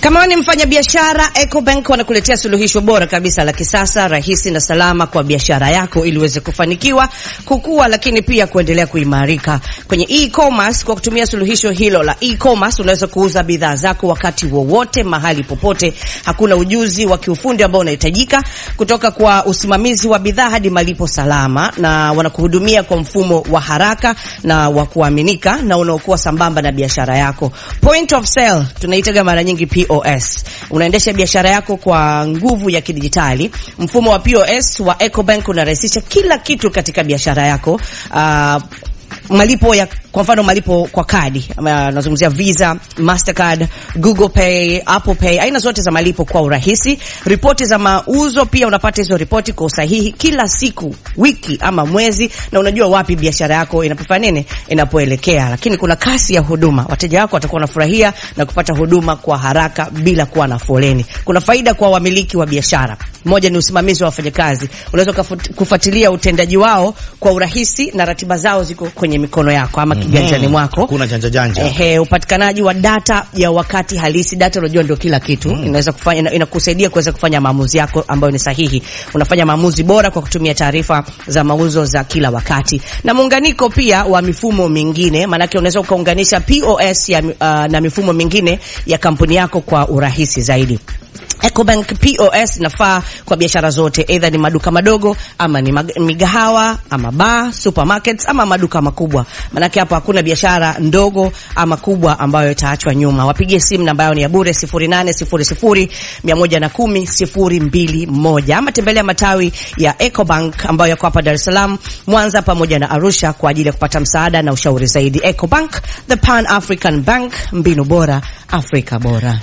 Kama wewe ni mfanyabiashara, Ecobank wanakuletea suluhisho bora kabisa la kisasa, rahisi na salama kwa biashara yako ili uweze kufanikiwa, kukua, lakini pia kuendelea kuimarika kwenye e-commerce. Kwa kutumia suluhisho hilo la e-commerce, unaweza kuuza bidhaa zako wakati wowote, mahali popote. Hakuna ujuzi wa kiufundi ambao unahitajika, kutoka kwa usimamizi wa bidhaa hadi malipo salama, na wanakuhudumia kwa mfumo wa haraka na wa kuaminika na unaokuwa sambamba na biashara yako. Point of sale tunaitaga mara nyingi POS. Unaendesha biashara yako kwa nguvu ya kidijitali. Mfumo wa POS wa Ecobank unarahisisha kila kitu katika biashara yako. Uh, malipo ya kwa mfano malipo kwa kadi, nazungumzia Visa, Mastercard, Google Pay, Apple Pay, aina zote za malipo kwa urahisi. Ripoti za mauzo pia unapata hizo ripoti kwa usahihi kila siku, wiki ama mwezi, na unajua wapi biashara yako inapofanya nini, inapoelekea. Lakini kuna kasi ya huduma, wateja wako watakuwa wanafurahia na kupata huduma kwa haraka bila kuwa na foleni. Kuna faida kwa wamiliki wa biashara. Moja ni usimamizi wa wafanyakazi, unaweza kufuatilia utendaji wao kwa urahisi na ratiba zao ziko kwenye mikono yako ama kiganjani mwako. Hakuna janja janja. Ehe, upatikanaji wa data ya wakati halisi. Data unajua ndio kila kitu. Mm. Inaweza kufanya inakusaidia kuweza kufanya maamuzi yako ambayo ni sahihi. Unafanya maamuzi bora kwa kutumia taarifa za mauzo za kila wakati. Na muunganiko pia wa mifumo mingine, maanake unaweza ukaunganisha POS ya, uh, na mifumo mingine ya kampuni yako kwa urahisi zaidi. Ecobank POS inafaa kwa biashara zote, either ni maduka madogo ama ni migahawa ama bar, supermarkets ama maduka makubwa. Manake hapa hakuna biashara ndogo ama kubwa ambayo itaachwa nyuma. Wapigie simu, namba yao ni ya bure 0800 110 021 ama tembelea matawi ya Ecobank ambayo yako hapa Dar es Salaam, Mwanza pamoja na Arusha kwa ajili ya kupata msaada na ushauri zaidi. Ecobank, the Pan African Bank, mbinu bora, Afrika bora.